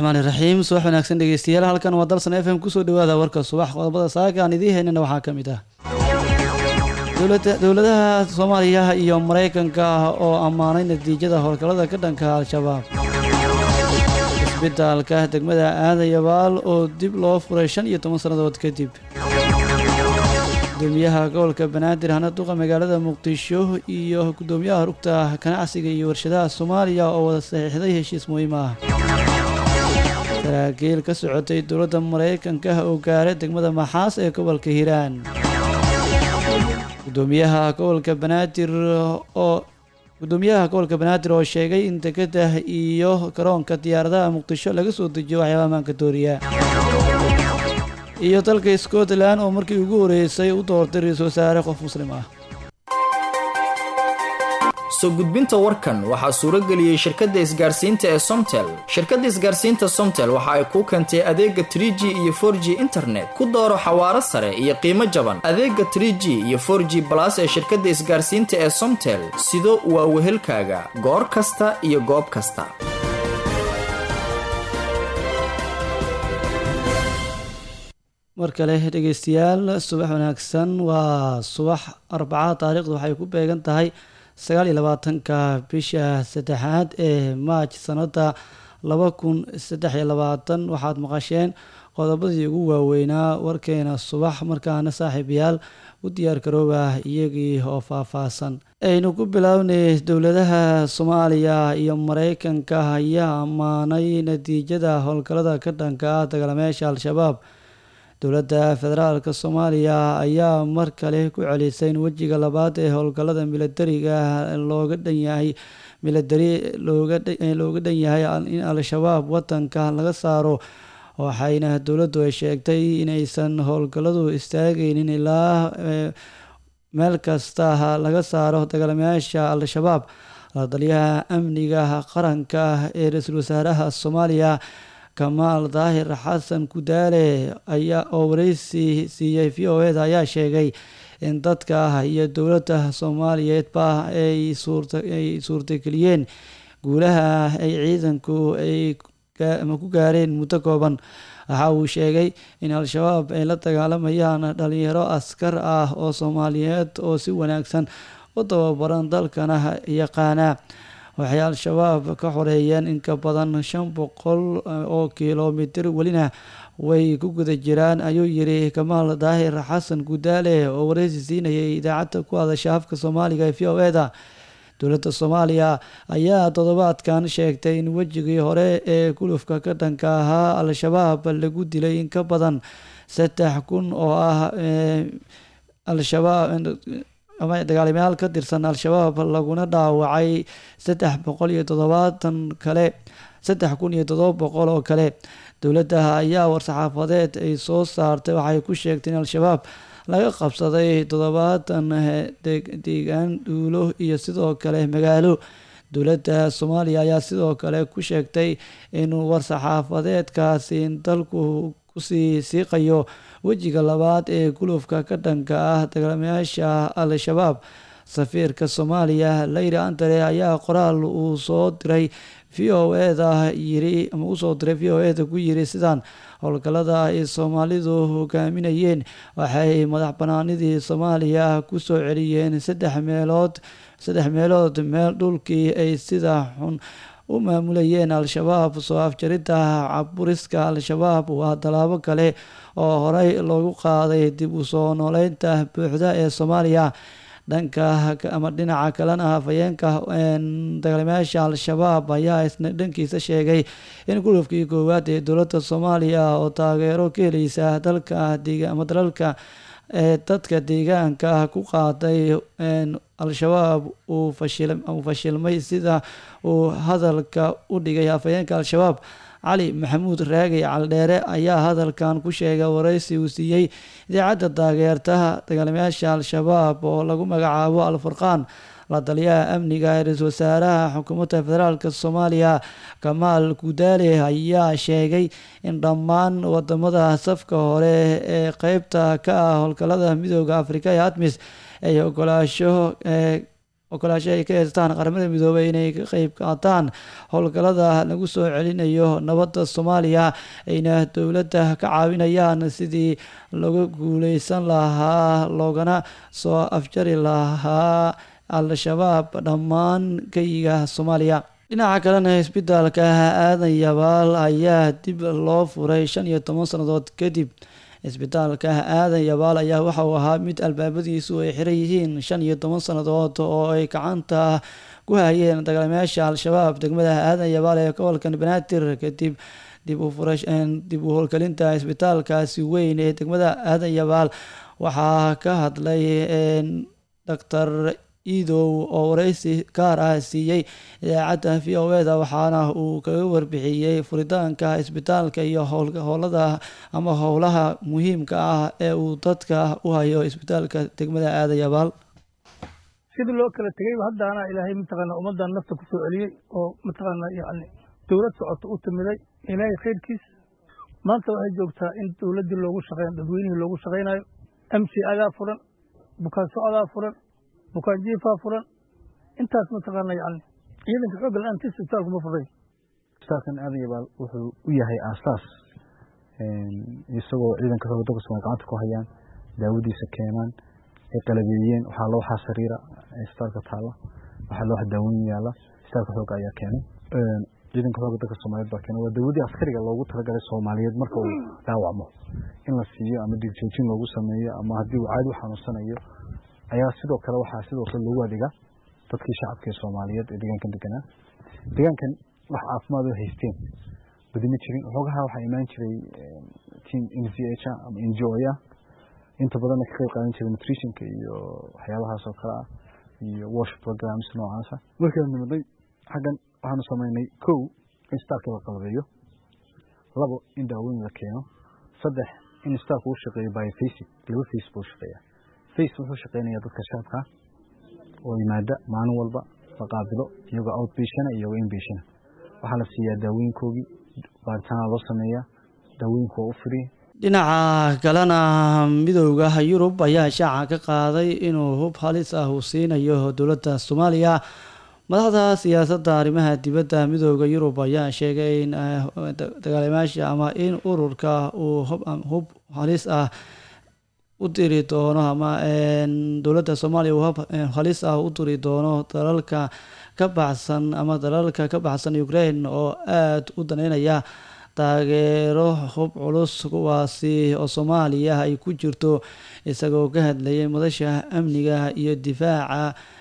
raxmaani raxiim subax wanaagsan dhegeystayaal halkan waa dalsan f m kusoo dhawaada warka subax qodobada saaka aan idiin haynana waxaa ka mid ah dowladaha soomaaliya iyo maraykanka oo ammaanay natiijada howlgallada ka dhanka al-shabaab isbitaalka degmada aadayabaal oo dib loo furay shan iyo toban sannadood kadib gudoomiyaha gobolka banaadir hana duqa magaalada muqdisho iyo gudoomiyaha rugta ganacsiga iyo warshadaha soomaaliya oo wada saxiixday heshiis muhiim ah saraakiil ka socotay dowladda maraykanka oo gaaray degmada maxaas ee gobolka hiiraan gudoomiyaha gobolka banaadir oo gudoomiyaha gobolka banaadir oo sheegay in degada iyo garoonka diyaaradaha muqdisho laga soo dejiyo waxyaaba amaanka dooriya iyo dalka scotland oo markii ugu horeysay u doortay ra-iisul wasaare qof muslim ah soo gudbinta warkan waxaa suuro geliyey shirkadda isgaarsiinta ee somtel shirkadda isgaarsiinta somtel waxa ay kuu keentay adeega trie g iyo for g internet ku dooro xawaaro sare iyo qiimo jaban adeega trie g iyo for g balas ee shirkadda isgaarsiinta ee somtel sido waa wehelkaaga goor kasta iyo goob kasta mar kale dhegeystayaal subax wanaagsan waa subax arbaca taariikhdu waxay ku beegan tahay sagaal iyo labaatanka bisha saddexaad ee maaj sanada laba kun saddex iyo labaatan waxaad maqasheen qodobadii ugu waaweynaa warkeena subax markaana saaxiibayaal u diyaar garooba iyagii oo faahfaahsan aynu ku bilownay dowladaha soomaaliya iyo maraykanka ayaa ammaanay natiijada howlgallada ka dhanka ah dagaalamayaasha al-shabaab dowladda federaalk soomaaliya ayaa mar kale ku celisay in wejiga labaad ee howlgallada milatariga looga dhan yahay milatari looga dhan yahay in al-shabaab wadanka laga saaro waxayna dowladdu ay sheegtay inaysan howlgalladu istaagaynin ilaa meel kasta laga saaro dagaalamayaasha al-shabaab ladaliyaha amniga qaranka ee ra-iisul wasaaraha soomaaliya kamaal daahir xasan kudaale ayaa oo wareysi siiyey v o eda ayaa sheegay in dadka iyo dowladda soomaaliyeedba ay suurtaay suurtageliyeen guulaha ay ciidanku ay ku gaareen muddo kooban waxa uu sheegay in al-shabaab ay la dagaalamayaan dhalinyaro askar ah oo soomaaliyeed oo si wanaagsan u tababaran dalkana yaqaana waxay al-shabaab ka xoreeyeen in ka badan shan boqol oo kilomitir welina way ku guda jiraan ayuu yiri kamaal daahir xasan gudaale oo wareysi siinayay idaacadda ku hadasha afka soomaaliga ee v o eda dowladda soomaaliya ayaa toddobaadkan sheegtay in wejigii hore ee gulufka ka dhanka ahaa al-shabaab lagu dilay in ka badan saddex kun oo ah al-shabaab ama dagaalamayaal ka tirsan al-shabaab laguna dhaawacay saddex boqol iyo toddobaatan kale saddex kun iyo toddoba boqol oo kale dowladda ayaa war-saxaafadeed ay soo saartay waxay ku sheegtay in al-shabaab laga qabsaday toddobaatan deegaan duulo iyo sidoo kale magaalo dowladda soomaaliya ayaa sidoo kale ku sheegtay in war-saxaafadeedkaasi in dalku kusii siiqayo wejiga labaad ee gulufka ka dhanka ah dagaalamayaasha al-shabaab safiirka soomaaliya leyri antare ayaa qoraal uu soo diray v o eda yiri ama usoo diray v o eda ku yiri sidaan howlgallada ay soomaalidu hogaaminayeen waxay madax banaanidii soomaaliya kusoo celiyeen saddex meelood saddex meelood meel dhulkii ay sida xun u maamulayeen al-shabaab soo afjaridda caburiska al-shabaab waa tallaabo kale oo horey loogu qaaday dib u soo nooleynta buuxda ee soomaaliya dhanka ama dhinaca kalena hafayeenka dagaalamayaasha al-shabaab ayaa isna dhankiisa sheegay in gulufkii koowaad ee dowladda soomaaliya oo taageero ka heleysa dalka ama dalalka ee dadka deegaanka ku qaaday al-shabaab uu fashilmay sida uu hadalka u dhigay hafayeenka al-shabaab cali maxamuud raagay caldheere ayaa hadalkan ku sheegay wareysi uu siiyey idaacadda taageertaha dagaalamayaasha al-shabaab oo lagu magacaabo al-furqaan la taliyaha amniga ee ra-iisul wasaaraha xukuumadda federaalk soomaaliya kamaal gudaale ayaa sheegay in dhammaan wadamada safka hore ee qeybta ka ah howlgallada midooda afrika ee admis ay ogolaasho ogolaasho ay ka haystaan qaramada midoobay inay ka qeyb qaataan howlgallada lagu soo celinayo nabadda soomaaliya ayna dowladda ka caawinayaan sidii lagu guuleysan lahaa loogana soo afjari lahaa al-shabaab dhammaan geyiga soomaaliya dhinaca kalena isbitaalka aadan yabaal ayaa dib loo furay shan iyo toban sannadood kadib isbitaalka aadan yabaal ayaa waxa uu ahaa mid albaabadiisu ay xiran yihiin shan iyo toban sannadood oo ay gacanta ku hayeen dagaalamayaasha al-shabaab degmada aadan yabaal ee gobolkan banaadir kadib dib u fura dib u howlgelinta isbitaalkaasi weyn ee degmada aadan yabaal waxaa ka hadlay doctor iidow oo wareysi gaar ah siiyey idaacadda v o eda waxaana uu kaga warbixiyey furitaanka isbitaalka iyo howlada ama howlaha muhiimka ah ee uu dadka u hayo isbitaalka degmada aadayabaal sidii loo kala tegay haddaana ilaahay mataqaana ummaddan nafta ku soo celiyey oo mataqaana yani dowlad socota u timiday ilaahay khayrkiis maanta waxay joogtaa in dowladdii loogu shaqeyn dadweynihii loogu shaqaynayo m c adaa furan bukaan socdaa furan bukaan jiifaa furan intaas mataqaana yani ciidanka xoogga la-aantiis isbitaalku ma furay isbitaalkan aadan yabaal wuxuu u yahay aasaas isagoo ciidanka xoogga dalka somalia gacanta ku hayaan daawadiisa keenaan ay qalabeeyeen waxaa loo waxaa sariira isbitaalka taalla waxaa loo daaweyn yaala isbitaalka xoogga ayaa keenay ciidanka xoogga dalka soomaaliyeed baa keenay waa daawadii askariga loogu talagalay soomaaliyeed marka uu dhaawacmo in la siiyo ama digjoojin loogu sameeyo ama haddii uu caadi u xanuunsanayo ayaa sidoo kale waxaa sidoo kale loogu adeegaa dadkii shacabka ee soomaaliyeed ee deegaankan deganaa deegaankan wax caafimaad oo haysteen badima jirin xoogaha waxaa imaan jiray team n c h ama n g o ah inta badanna ka qayb qaadan jiray nutritionka iyo waxyaabahaas oo kale ah iyo wash programs noocaasa markaan nimaday xaggan waxaanu samaynay kow in isbitaalka la qalabeeyo labo in daaweyn la keeno saddex in isbitaalka uu shaqeeyo biofacing laba face buu shaqeeyaa face wuxuu shaqeynayaa dadka shacabka oo yimaada maalin walba la qaabilo iyagoo outbationa iyagoo inbationa waxaa la siiyaa daawooyinkoogii baaritaana loo sameeyaa daawooyinku waa u firiya dhinaca kalena midooda yurub ayaa shaaca ka qaaday inuu hub halis ah uu siinayo dowladda soomaaliya madaxda siyaasadda arrimaha dibadda midooda yurub ayaa sheegay in dagaalamaasha ama in ururka uu hub halis ah u diri doono ama dowladda soomaaliya uu hub halis ah u diri doono dalalka ka baxsan ama dalalka ka baxsan ukraine oo aada u daneynaya taageero hub culus kuwaasi oo soomaaliya ay ku jirto isagoo ka hadlayay madasha amniga iyo difaaca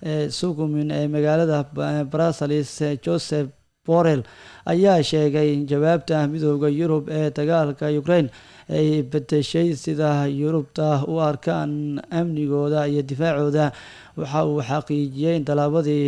sugumin ee magaalada brussels joseph borrell ayaa sheegay in jawaabta midooda yurub ee dagaalka ukraine ay bedeshay sida yurubta u arkaan amnigooda iyo difaacooda waxa uu xaqiijiyey in tallaabadii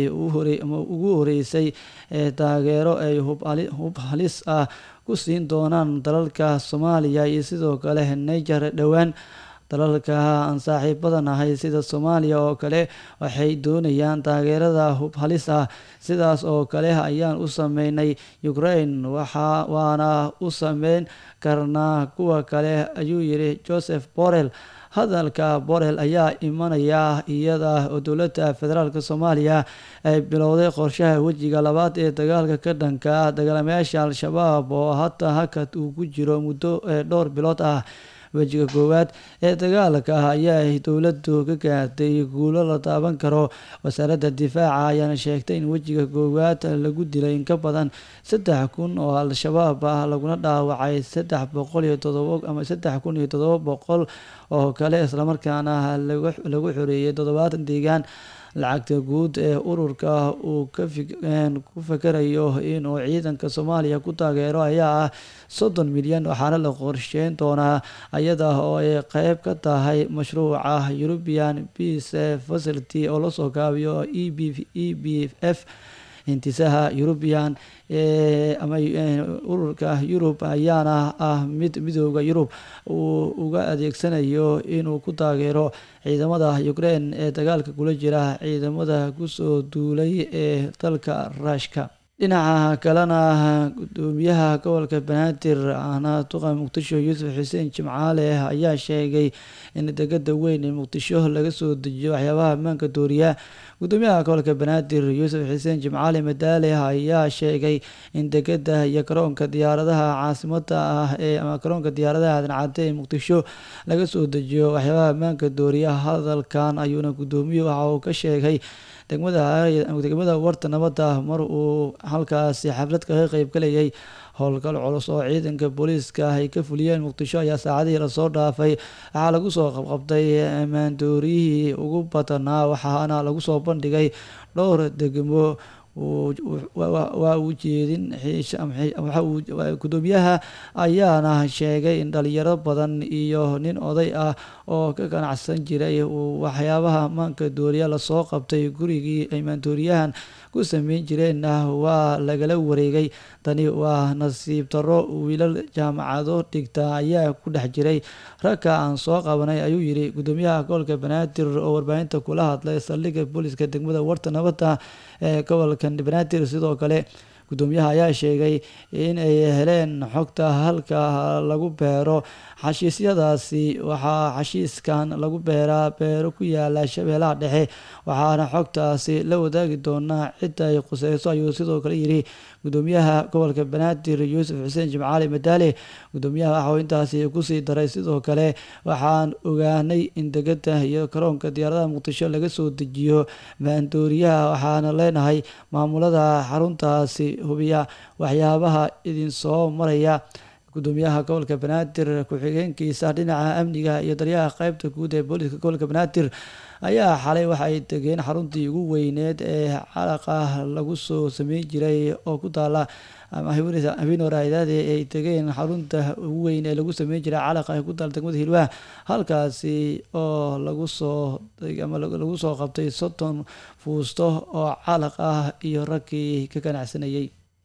ugu horeysay ee taageero ay hub halis ah ku siin doonaan dalalka soomaaliya iyo sidoo kale niger dhowaan dalalka aan saaxiibada nahay sida soomaaliya oo kale waxay doonayaan taageerada hub halis ah sidaas oo kale ayaan u sameynay ukraine waana u sameyn karnaa kuwa kale ayuu yiri joseph borrell hadalka borrell ayaa imanaya iyada oo dowladda federaalk soomaaliya ay bilowday qorshaha wejiga labaad ee dagaalka ka dhanka dagaalamayaasha al-shabaab oo hata hakad uu ku jiro muddo dhowr bilood ah wejiga koowaad ee dagaalka ayaa dowladdu ka gaartay guulo la taaban karo wasaaradda difaaca ayaana sheegtay in wejiga koowaad lagu dilay in ka badan saddex kun oo al-shabaab ah laguna dhaawacay saddex boqol iyo todobo ama saddex kun iyo todobo boqol oo kale islamarkaana lagu xoreeyay toddobaatan deegaan lacagta guud ee ururka uu ku fakarayo inuu ciidanka soomaaliya ku taageero ayaa ah soddon milyan waxaana la qorsheyn doonaa iyada oo ay qeyb ka tahay mashruuca european peace facility oo lasoo kaabiyo e b f hintisaha eurubian ama ururka yurub ayaana ah mid midooda yurub uu uga adeegsanayo inuu ku taageero ciidamada ukraine ee dagaalka kula jira ciidamada kusoo duulay ee dalka ruushka dhinaca kalena gudoomiyaha gobolka banaadir ahna duqa muqdisho yuusuf xuseen jimcaale ayaa sheegay in degada weyn ee muqdisho laga soo dejiyo waxyaabaha ammaanka dooriya gudoomiyaha gobolka banaadir yuusuf xuseen jimcaale madaale ayaa sheegay in degada iyo garoonka diyaaradaha caasimada ah ee ama garoonka diyaaradaha aadan-cadde ee muqdisho laga soo dejiyo waxyaabaha ammaanka dooriya hadalkan ayuuna gudoomiyuhu waxa uu ka sheegay degmada degmada warta nabadda mar uu halkaasi xaflad kaga qeybgalayay howlgal culus oo ciidanka booliiska ay ka fuliyeen muqdisho ayaa saacadihii lasoo dhaafay waxaa lagu soo qabqabtay maandooriyihii ugu badanaa waxaana lagu soo bandhigay dhowr degmo waa uu jeedin gudoomiyaha ayaana sheegay in dhalinyaro badan iyo nin oday ah oo ka ganacsan jiray uu waxyaabaha ammaanka dooriya lasoo qabtay gurigii ay maandooriyahan ku sameyn jireenna waa lagala wareegay tani waa nasiib darro wiilal jaamacado dhigta ayaa ku dhex jiray ragka aan soo qabanay ayuu yidhi gudoomiyaha gobolka banaadir oo warbaahinta kula hadlay saldhigga booliska degmada warta nabadda ee gobolka banaadir sidoo kale gudoomiyaha ayaa sheegay in ay heleen xogta halka lagu beero xashiisyadaasi waxaa xashiiskan lagu beeraa beero ku yaala shabeellaha dhexe waxaana xogtaasi la wadaagi doonaa cidda ay quseyso ayuu sidoo kale yidhi gudoomiyaha gobolka banaadir yuusuf xuseen jimcaali madaale gudoomiyaha waxauu intaasi kusii daray sidoo kale waxaan ogaanay in degada iyo garoonka diyaaradaha muqdisho laga soo dejiyo maandooriyaha waxaana leenahay maamulada xaruntaasi hubiya waxyaabaha idinsoo maraya gudoomiyaha gobolka banaadir ku-xigeenkiisa dhinaca amniga iyo daryaha qeybta guud ee booliska gobolka banaadir ayaa xalay waxa ay degeen xaruntii ugu weyneed ee calaqa lagu soo sameyn jiray oo ku taala habeen waraadaade ay tegeen xarunta ugu weyn ee lagu sameyn jiray calaqa ee ku taala degmada hilwaa halkaasi oo lagu soo ama lagu soo qabtay soddon fuusto oo calaq ah iyo raggii ka ganacsanayay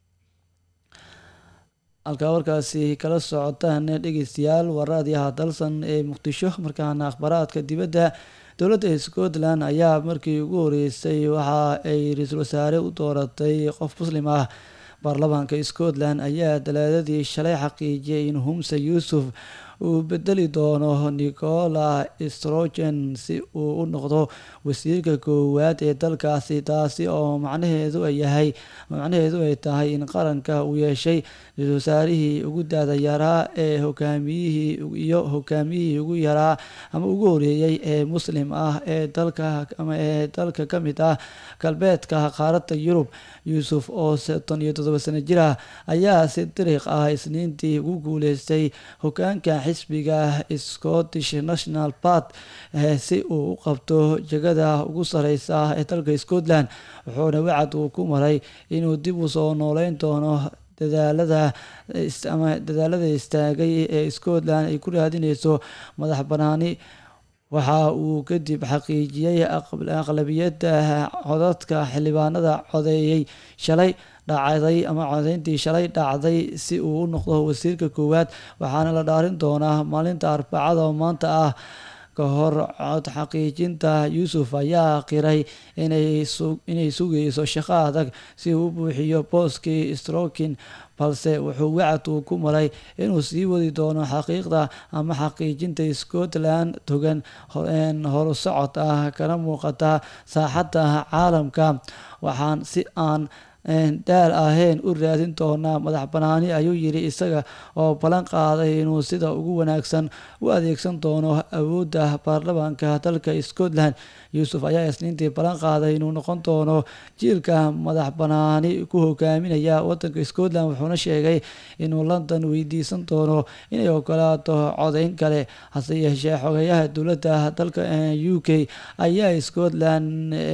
halkaa warkaasi kala socotaan dhegeystayaal waraadiyaha dalsan ee muqdisho markaana akhbaaraadka dibadda dowladda scotland ayaa markii ugu horeysay waxa ay ra-iisul wasaare u dooratay qof muslim ah baarlamaanka scotland ayaa dalaadadii shalay xaqiijiyay in humse yuusuf uu bedeli doono nicola strogen si uu u noqdo wasiirka koowaad ee dalkaasi taasi oo macnaheedu yahay macnaheedu ay tahay in qaranka uu yeeshay ra-isul wasaarihii ugu daada yaraa ee hogaamiyihii iyo hogaamiyihii ugu yaraa ama ugu horeeyey ee muslim ah ee dalka ama ee dalka ka mid ah galbeedka qaaradda yurub yuusuf oo soddon iyo toddoba sano jir ah ayaa si dariiq ah isniintii ugu guuleystay hogaanka xisbiga scottish national part si uu u qabto jegada ugu sareysa ee dalka scotland wuxuuna wacad uu ku maray inuu dib u soo nooleyn doono dadaalada ama dadaalada istaagay ee scotland ay ku raadineyso madax banaani waxa uu kadib xaqiijiyey aqlabiyadda codadka xildhibaanada codeeyey shalay dhacday ama codeyntii shalay dhacday si uu u noqdo wasiirka koowaad waxaana la dhaarin doonaa maalinta arbacada oo maanta ah ka hor cod xaqiijinta yuusuf ayaa qiray inay sugayso shaqo adag si uu u buuxiyo booskii strokin balse wuxuu wacad uu ku maray inuu sii wadi doono xaqiiqda ama xaqiijinta scotland togan horusocod ah kana muuqata saaxadda caalamka waxaan si aan daal ahayn u raadin doonaa madax banaani ayuu yidhi isaga oo ballan qaaday inuu sida ugu wanaagsan u adeegsan doono awoodda baarlamaanka dalka scotland yuusuf ayaa isniintii ballan qaaday inuu noqon doono jiilka madax banaani ku hogaaminaya wadanka scotland wuxuuna sheegay inuu london weydiisan doono inay ogolaato codeyn kale hase yeeshee xogeyaha dowladda dalka u k ayaa scotland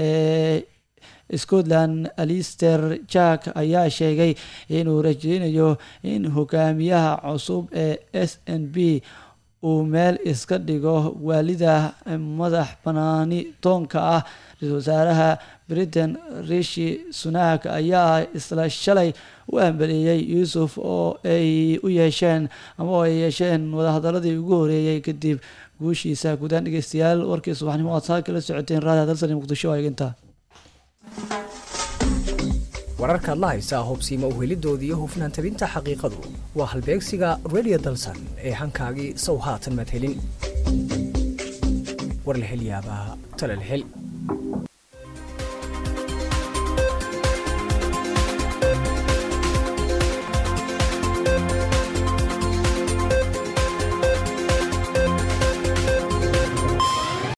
scotland alister jack ayaa sheegay inuu rajeynayo in hogaamiyaha cusub ee s n b uu meel iska dhigo waalida madax banaani toonka ah ra-isul wasaaraha britain rishi sunak ayaa isla shalay u hambeleeyey yuusuf oo ay u yeesheen ama oo ay yeesheen wadahadaladii ugu horeeyey kadib guushiisa guudaan dhegeystayaal warkii subaxnimo aad saa kala socoteen raadiha dalsani muqdisho eeginta wararkaad la haysaa hubsiima uhelidooda iyo hufnaan tabinta xaqiiqadu waa halbeegsiga radio dalsan ee hankaagii sow haatan madhelin war la hel yaabaa tala la hel